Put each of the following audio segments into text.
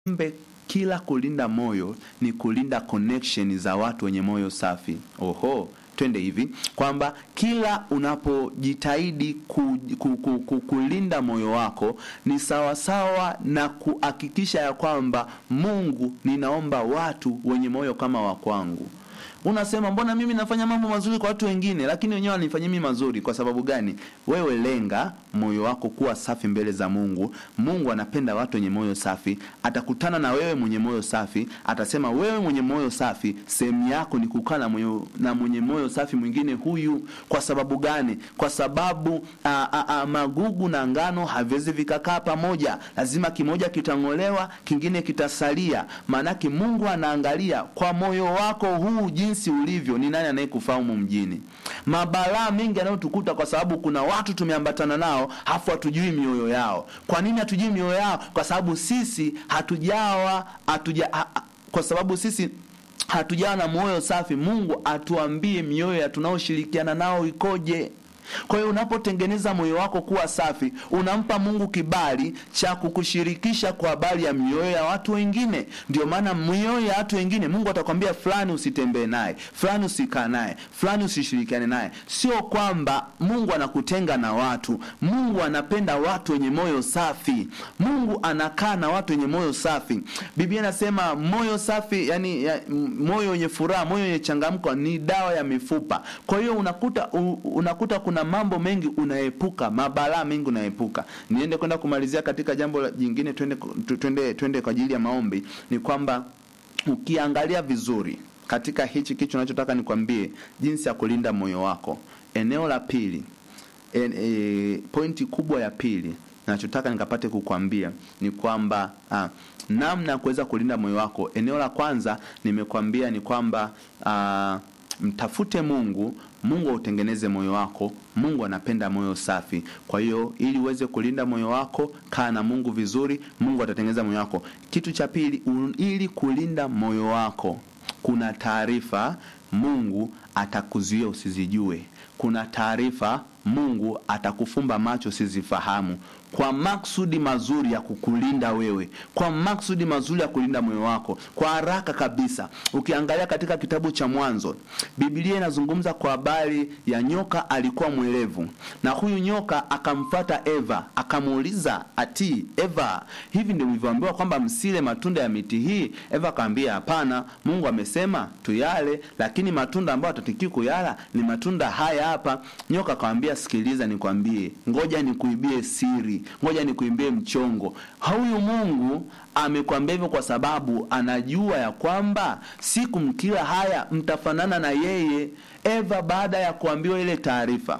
kumbe kila kulinda moyo ni kulinda connection za watu wenye moyo safi. Oho, twende hivi kwamba kila unapojitahidi ku, ku, ku, ku, kulinda moyo wako ni sawasawa na kuhakikisha ya kwamba Mungu, ninaomba watu wenye moyo kama wa kwangu. Unasema mbona mimi nafanya mambo mazuri kwa watu wengine, lakini wenyewe wanifanyia mimi mazuri. Kwa sababu gani? Wewe lenga moyo wako kuwa safi mbele za Mungu. Mungu anapenda watu wenye moyo safi. Atakutana na wewe mwenye moyo safi, atasema wewe mwenye moyo safi, sehemu yako ni kukaa na mwenye, na mwenye moyo safi mwingine huyu. Kwa sababu gani? Kwa sababu a, a, a, magugu na ngano haviwezi vikakaa pamoja, lazima kimoja kitang'olewa, kingine kitasalia. Maanake Mungu anaangalia kwa moyo wako huu jinsi ulivyo, ni nani anayekufahamu mjini. Mabalaa mengi yanayotukuta kwa sababu kuna watu tumeambatana nao, hafu hatujui mioyo yao. Kwa nini hatujui mioyo yao? Kwa sababu sisi hatujawa hatuja, ha, kwa sababu sisi hatujawa na moyo safi. Mungu atuambie mioyo ya tunaoshirikiana nao ikoje. Kwa hiyo unapotengeneza moyo wako kuwa safi, unampa Mungu kibali cha kukushirikisha kwa habari ya mioyo ya watu wengine. Ndio maana mioyo ya watu wengine Mungu atakwambia fulani usitembee naye, fulani usikaa naye, fulani usishirikiane naye. Sio kwamba Mungu anakutenga na watu. Mungu anapenda watu wenye moyo safi. Mungu anakaa na watu wenye moyo safi. Biblia inasema moyo safi, yani ya, moyo wenye furaha, moyo wenye changamko ni dawa ya mifupa. Kwa hiyo unakuta u, unakuta kuna mambo mengi unaepuka, mabalaa mengi unaepuka. Niende kwenda kumalizia katika jambo jingine, twende twende twende kwa ajili ya maombi. Ni kwamba ukiangalia vizuri katika hichi kitu nachotaka nikwambie, jinsi ya kulinda moyo wako. Eneo la pili, en, e, pointi kubwa ya pili nachotaka nikapate kukwambia ni kwamba ah, namna ya kuweza kulinda moyo wako. Eneo la kwanza nimekwambia ni kwamba ah, mtafute Mungu, Mungu autengeneze moyo wako. Mungu anapenda moyo safi. Kwa hiyo ili uweze kulinda moyo wako, kaa na Mungu vizuri, Mungu atatengeneza moyo wako. Kitu cha pili, ili kulinda moyo wako, kuna taarifa Mungu atakuzuia usizijue. Kuna taarifa Mungu atakufumba macho usizifahamu kwa maksudi mazuri ya kukulinda wewe, kwa maksudi mazuri ya kulinda moyo wako. Kwa haraka kabisa, ukiangalia katika kitabu cha Mwanzo, Biblia inazungumza kwa habari ya nyoka. Alikuwa mwerevu, na huyu nyoka akamfata Eva, akamuuliza ati, Eva, hivi ndio ulivyoambiwa kwamba msile matunda ya miti hii? Eva akamwambia hapana, Mungu amesema tuyale, lakini matunda ambayo hatutakiwi kuyala ni matunda haya hapa. Nyoka akamwambia, sikiliza, nikwambie, ngoja nikuibie siri ngoja nikuimbie mchongo. Huyu Mungu amekwambia hivyo kwa sababu anajua ya kwamba siku mkila haya mtafanana na yeye. Eva baada ya kuambiwa ile taarifa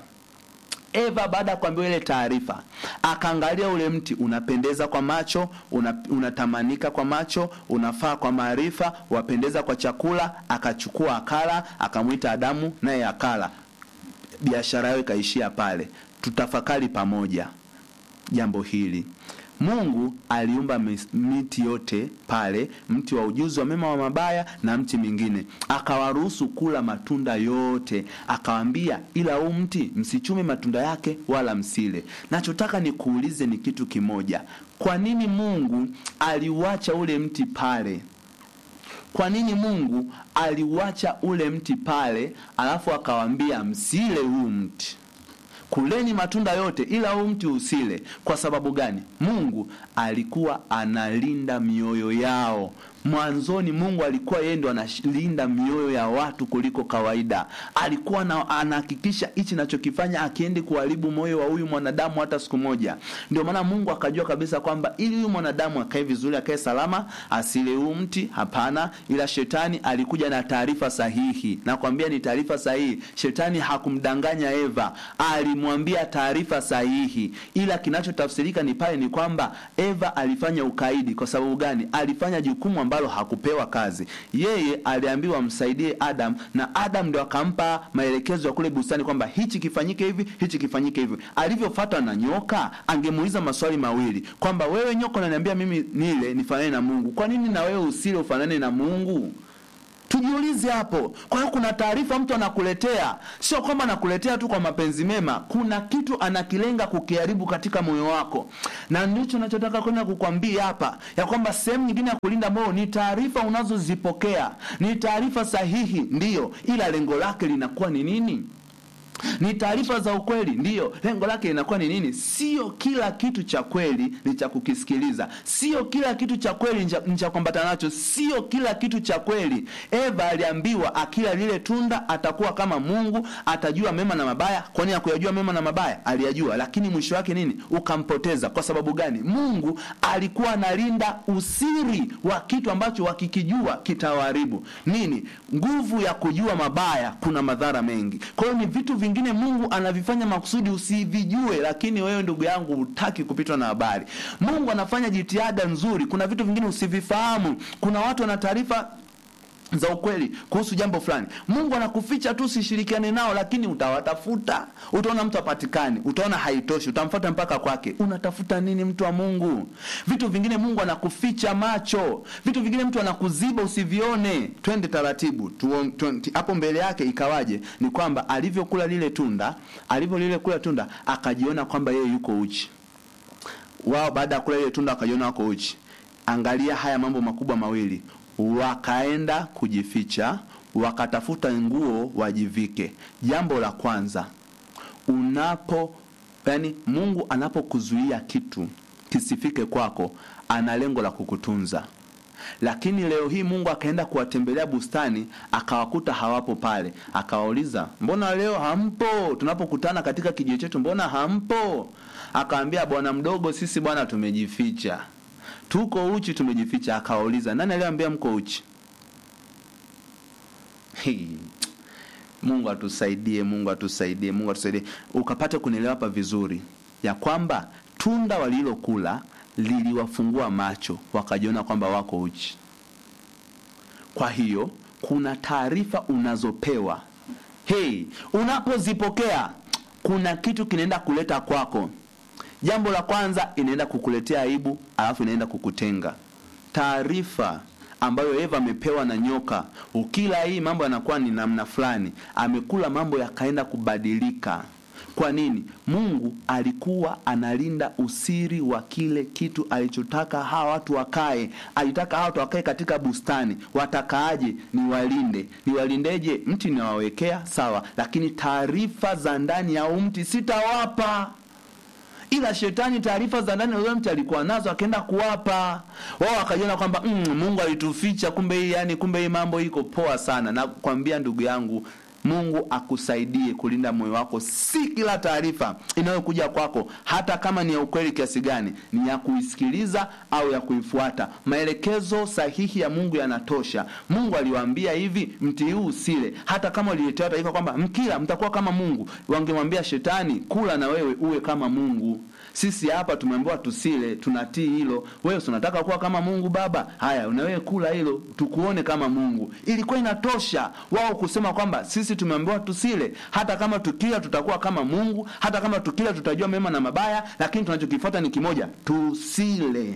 Eva baada ya kuambiwa ile taarifa akaangalia ule mti, unapendeza kwa macho, una, unatamanika kwa macho, unafaa kwa maarifa, wapendeza kwa chakula. Akachukua akala, akamwita Adamu naye akala. Biashara yao ikaishia pale. Tutafakari pamoja jambo hili. Mungu aliumba miti yote pale, mti wa ujuzi wa mema wa mabaya na mti mingine, akawaruhusu kula matunda yote, akawaambia, ila huu mti msichume matunda yake wala msile. Nachotaka nikuulize ni kitu kimoja, kwa nini Mungu aliuacha ule mti pale? Kwa nini Mungu aliuacha ule mti pale, alafu akawaambia msile huu mti kuleni matunda yote ila huu mti usile. Kwa sababu gani? Mungu alikuwa analinda mioyo yao. Mwanzoni Mungu alikuwa yeye ndo analinda mioyo ya watu kuliko kawaida. Alikuwa anahakikisha hichi nachokifanya akiendi kuharibu moyo wa huyu mwanadamu hata siku moja. Ndio maana Mungu akajua kabisa kwamba ili huyu mwanadamu akae vizuri, akae salama, asile huu mti, hapana. Ila shetani alikuja na taarifa sahihi, nakwambia ni taarifa sahihi. Shetani hakumdanganya Eva, alimwambia taarifa sahihi, ila kinachotafsirika ni pale ni kwamba Eva alifanya ukaidi. Kwa sababu gani? Alifanya jukumu ambalo hakupewa kazi. Yeye aliambiwa msaidie Adam, na Adam ndio akampa maelekezo ya kule bustani kwamba hichi kifanyike hivi, hichi kifanyike hivi. Alivyofuatwa na nyoka, angemuuliza maswali mawili kwamba wewe nyoka unaniambia mimi nile nifanane na Mungu, kwa nini na wewe usile ufanane na Mungu? ujiulize hapo kwa hiyo kuna taarifa mtu anakuletea sio kwamba anakuletea tu kwa mapenzi mema kuna kitu anakilenga kukiharibu katika moyo wako na ndicho nachotaka kwenda kukwambia hapa ya kwamba sehemu nyingine ya kulinda moyo ni taarifa unazozipokea ni taarifa sahihi ndiyo ila lengo lake linakuwa ni nini ni taarifa za ukweli ndiyo lengo lake linakuwa ni nini sio kila kitu cha kweli ni cha kukisikiliza sio kila kitu cha kweli ni cha- ni cha kuambatana nacho sio kila kitu cha kweli eva aliambiwa akila lile tunda atakuwa kama mungu atajua mema na mabaya kwani akuyajua mema na mabaya aliyajua lakini mwisho wake nini ukampoteza kwa sababu gani mungu alikuwa analinda usiri wa kitu ambacho wakikijua kitawaharibu nini nguvu ya kujua mabaya kuna madhara mengi kwa hiyo ni vitu vingine mungu anavifanya makusudi usivijue lakini wewe ndugu yangu hutaki kupitwa na habari mungu anafanya jitihada nzuri kuna vitu vingine usivifahamu kuna watu wana taarifa za ukweli kuhusu jambo fulani mungu anakuficha tu usishirikiane nao lakini utawatafuta utaona mtu apatikani utaona haitoshi utamfuata mpaka kwake unatafuta nini mtu wa mungu vitu vingine mungu anakuficha macho vitu vingine mtu anakuziba usivione twende taratibu tuon- tuon- hapo mbele yake ikawaje ni kwamba alivyokula lile tunda alivyo lile kula tunda akajiona kwamba yeye yuko uchi wao baada ya kula ile tunda wakajiona wako uchi angalia haya mambo makubwa mawili wakaenda kujificha wakatafuta nguo wajivike jambo la kwanza unapo yani mungu anapokuzuia kitu kisifike kwako ana lengo la kukutunza lakini leo hii mungu akaenda kuwatembelea bustani akawakuta hawapo pale akawauliza mbona leo hampo tunapokutana katika kijio chetu mbona hampo akawambia bwana mdogo sisi bwana tumejificha tuko uchi tumejificha akawauliza nani aliyoambia mko uchi Hii. mungu atusaidie mungu atusaidie mungu atusaidie ukapata kunielewa hapa vizuri ya kwamba tunda walilokula liliwafungua macho wakajiona kwamba wako uchi kwa hiyo kuna taarifa unazopewa hei unapozipokea kuna kitu kinaenda kuleta kwako jambo la kwanza inaenda kukuletea aibu alafu inaenda kukutenga taarifa ambayo eva amepewa na nyoka ukila hii mambo yanakuwa ni namna fulani amekula mambo yakaenda kubadilika kwa nini mungu alikuwa analinda usiri wa kile kitu alichotaka hawa watu wakae alitaka hawa watu wakae katika bustani watakaaje niwalinde niwalindeje mti niwawekea sawa lakini taarifa za ndani ya huu mti sitawapa ila shetani taarifa za ndani ya yule mtu alikuwa nazo akaenda kuwapa wao wakajiona kwamba mm, mungu alituficha kumbe hii yani kumbe hii mambo iko poa sana na kwambia ndugu yangu mungu akusaidie kulinda moyo wako si kila taarifa inayokuja kwako hata kama ni ya ukweli kiasi gani ni ya kuisikiliza au ya kuifuata maelekezo sahihi ya mungu yanatosha mungu aliwaambia hivi mti huu usile hata kama uliletewa taarifa kwamba mkila mtakuwa kama mungu wangemwambia shetani kula na wewe uwe kama mungu sisi hapa tumeambiwa tusile tunatii hilo wewe si unataka kuwa kama mungu baba haya na wewe kula hilo tukuone kama mungu ilikuwa inatosha wao kusema kwamba sisi tumeambiwa tusile hata kama tukila tutakuwa kama mungu hata kama tukila tutajua mema na mabaya lakini tunachokifuata ni kimoja tusile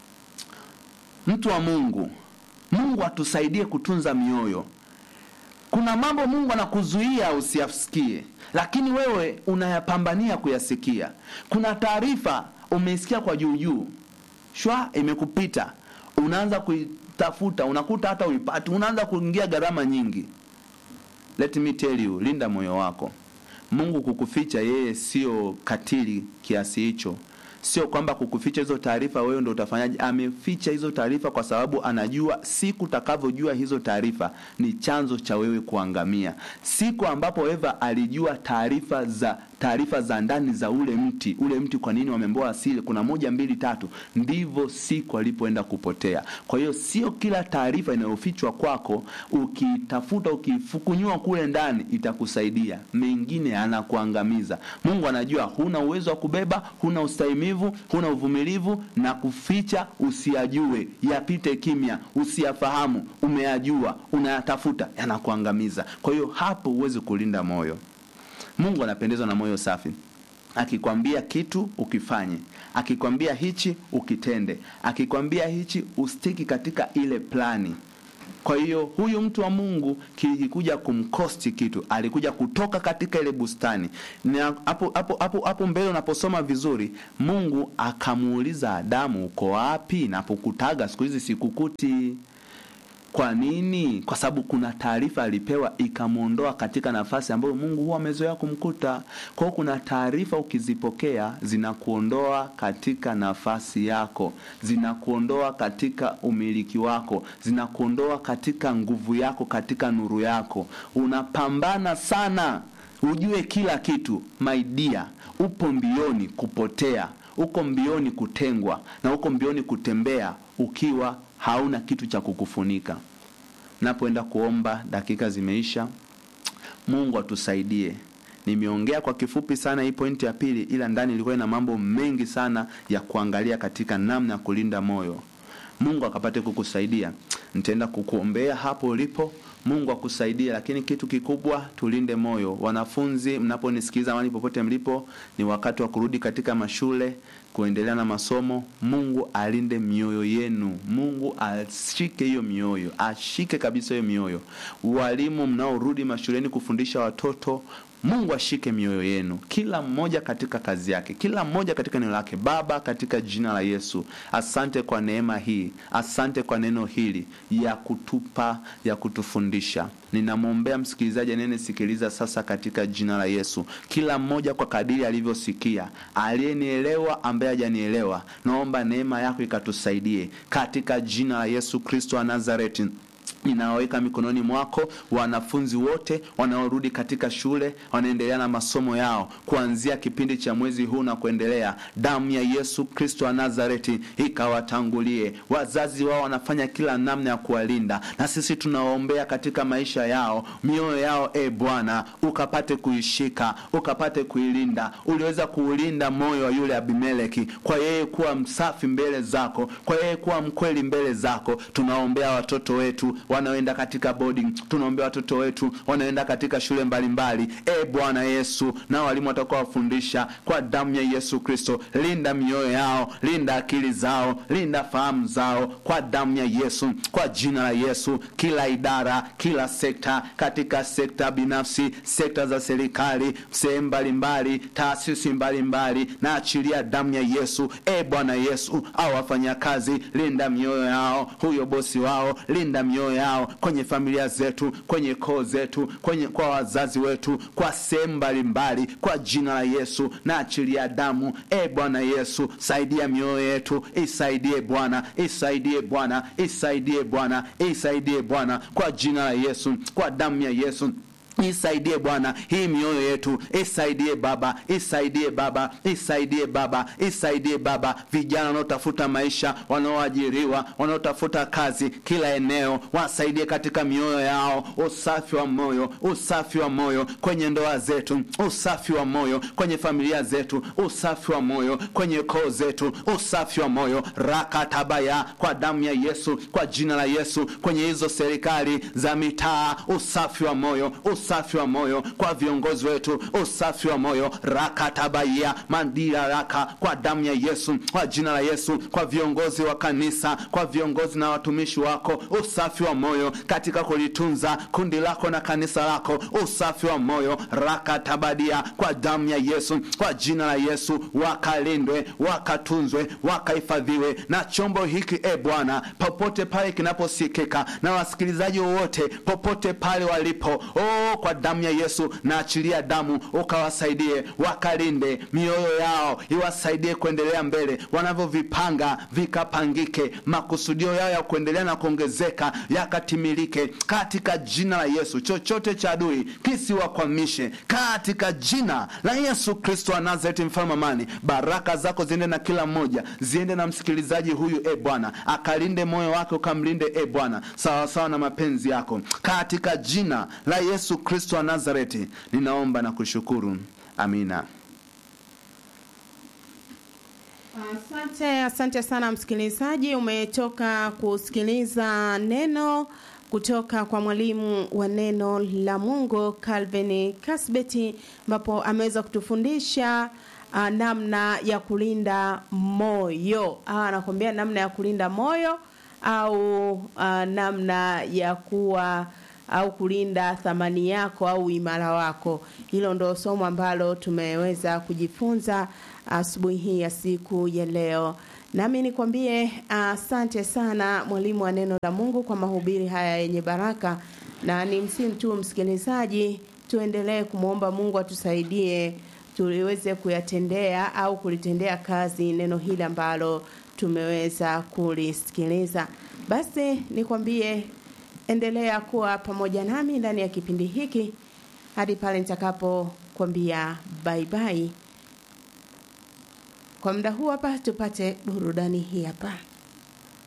mtu wa mungu mungu atusaidie kutunza mioyo kuna mambo mungu anakuzuia usiyasikie lakini wewe unayapambania kuyasikia kuna taarifa umeisikia kwa juujuu shwa imekupita unaanza kuitafuta unakuta hata uipati unaanza kuingia gharama nyingi let me tell you linda moyo wako mungu kukuficha yeye sio katili kiasi hicho sio kwamba kukuficha hizo taarifa wewe ndo utafanyaje ameficha hizo taarifa kwa sababu anajua siku utakavyojua hizo taarifa ni chanzo cha wewe kuangamia siku ambapo eva alijua taarifa za taarifa za ndani za ule mti ule mti kwa nini wameambiwa asili kuna moja mbili tatu ndivyo siku alipoenda kupotea kwa hiyo sio kila taarifa inayofichwa kwako ukitafuta ukifukunyua kule ndani itakusaidia mengine anakuangamiza mungu anajua huna uwezo wa kubeba huna ustahimivu huna uvumilivu na kuficha usiyajue yapite kimya usiyafahamu umeyajua unayatafuta yanakuangamiza kwa hiyo hapo huwezi kulinda moyo mungu anapendezwa na moyo safi akikwambia kitu ukifanye akikwambia hichi ukitende akikwambia hichi ustiki katika ile plani kwa hiyo huyu mtu wa mungu kilikuja kumkosti kitu alikuja kutoka katika ile bustani na hapo hapo hapo hapo mbele unaposoma vizuri mungu akamuuliza adamu uko wapi napokutaga siku hizi sikukuti kwa nini kwa sababu kuna taarifa alipewa ikamwondoa katika nafasi ambayo mungu huwa amezoea kumkuta kwa hiyo kuna taarifa ukizipokea zinakuondoa katika nafasi yako zinakuondoa katika umiliki wako zinakuondoa katika nguvu yako katika nuru yako unapambana sana ujue kila kitu maidia upo mbioni kupotea uko mbioni kutengwa na uko mbioni kutembea ukiwa hauna kitu cha kukufunika napoenda kuomba dakika zimeisha mungu atusaidie nimeongea kwa kifupi sana hii pointi ya pili ila ndani ilikuwa ina mambo mengi sana ya kuangalia katika namna ya kulinda moyo mungu akapate kukusaidia nitaenda kukuombea hapo ulipo mungu akusaidie lakini kitu kikubwa tulinde moyo wanafunzi mnaponisikiliza mali popote mlipo ni wakati wa kurudi katika mashule kuendelea na masomo mungu alinde mioyo yenu mungu ashike hiyo mioyo ashike kabisa hiyo mioyo walimu mnaorudi mashuleni kufundisha watoto mungu ashike mioyo yenu kila mmoja katika kazi yake kila mmoja katika eneo lake baba katika jina la yesu asante kwa neema hii asante kwa neno hili ya kutupa ya kutufundisha ninamwombea msikilizaji anayenisikiliza sasa katika jina la yesu kila mmoja kwa kadiri alivyosikia aliyenielewa ambaye hajanielewa naomba neema yako ikatusaidie katika jina la yesu kristo wa nazareti ninawaweka mikononi mwako wanafunzi wote wanaorudi katika shule wanaendelea na masomo yao kuanzia kipindi cha mwezi huu na kuendelea damu ya yesu kristo wa nazareti ikawatangulie wazazi wao wanafanya kila namna ya kuwalinda na sisi tunawaombea katika maisha yao mioyo yao e bwana ukapate kuishika ukapate kuilinda uliweza kuulinda moyo wa yule abimeleki kwa yeye kuwa msafi mbele zako kwa yeye kuwa mkweli mbele zako tunaombea watoto wetu wanaoenda katika boarding tunaombea watoto wetu wanaoenda katika shule mbalimbali e bwana yesu na walimu watakuwa wafundisha kwa damu ya yesu kristo linda mioyo yao linda akili zao linda fahamu zao kwa damu ya yesu kwa jina la yesu kila idara kila sekta katika sekta binafsi sekta za serikali sehemu mbalimbali taasisi mbalimbali na achilia damu ya yesu e bwana yesu au wafanyakazi linda mioyo yao huyo bosi wao linda mioyo yao kwenye familia zetu kwenye koo zetu kwenye kwa wazazi wetu kwa sehemu mbalimbali kwa jina la yesu na achilia damu e bwana yesu saidia mioyo yetu isaidie bwana isaidie bwana isaidie bwana isaidie bwana kwa jina la yesu kwa damu ya yesu isaidie bwana hii mioyo yetu isaidie baba isaidie baba isaidie baba isaidie baba vijana wanaotafuta maisha wanaoajiriwa wanaotafuta kazi kila eneo wasaidie katika mioyo yao usafi wa moyo usafi wa moyo kwenye ndoa zetu usafi wa moyo kwenye familia zetu usafi wa moyo kwenye koo zetu usafi wa moyo rakatabaya kwa damu ya yesu kwa jina la yesu kwenye hizo serikali za mitaa usafi wa moyo usafi wa moyo kwa viongozi wetu usafi wa moyo rakatabaya mandira raka kwa damu ya yesu kwa jina la yesu kwa viongozi wa kanisa kwa viongozi na watumishi wako usafi wa moyo katika kulitunza kundi lako na kanisa lako usafi wa moyo rakatabadia kwa damu ya yesu kwa jina la yesu wakalindwe wakatunzwe wakahifadhiwe na chombo hiki e bwana popote pale kinaposikika na wasikilizaji wowote popote pale walipo oh, kwa damu ya yesu na achilia damu ukawasaidie wakalinde mioyo yao iwasaidie kuendelea mbele wanavyovipanga vikapangike makusudio yao ya kuendelea na kuongezeka yakatimilike katika jina la yesu chochote cha adui kisiwakwamishe katika jina la yesu kristo wa nazareti mfalme amani baraka zako ziende na kila mmoja ziende na msikilizaji huyu e bwana akalinde moyo wake ukamlinde e bwana sawasawa na mapenzi yako katika jina la yesu kristo wa nazareti ninaomba na kushukuru amina Asante, asante sana msikilizaji, umetoka kusikiliza neno kutoka kwa mwalimu wa neno la Mungu Calvin Kasbeti, ambapo ameweza kutufundisha uh, namna ya kulinda moyo. Ah, anakuambia namna ya kulinda moyo au uh, namna ya kuwa au kulinda thamani yako au uimara wako. Hilo ndo somo ambalo tumeweza kujifunza asubuhi hii ya siku ya leo. Nami nikwambie asante uh, sana mwalimu wa neno la Mungu kwa mahubiri haya yenye baraka, na ni msimu tu msikilizaji, tuendelee kumwomba Mungu atusaidie tuliweze kuyatendea au kulitendea kazi neno hili ambalo tumeweza kulisikiliza. Basi nikwambie endelea kuwa pamoja nami ndani ya kipindi hiki hadi pale nitakapokwambia bye bye. Kwa muda huu hapa tupate burudani hii hapa.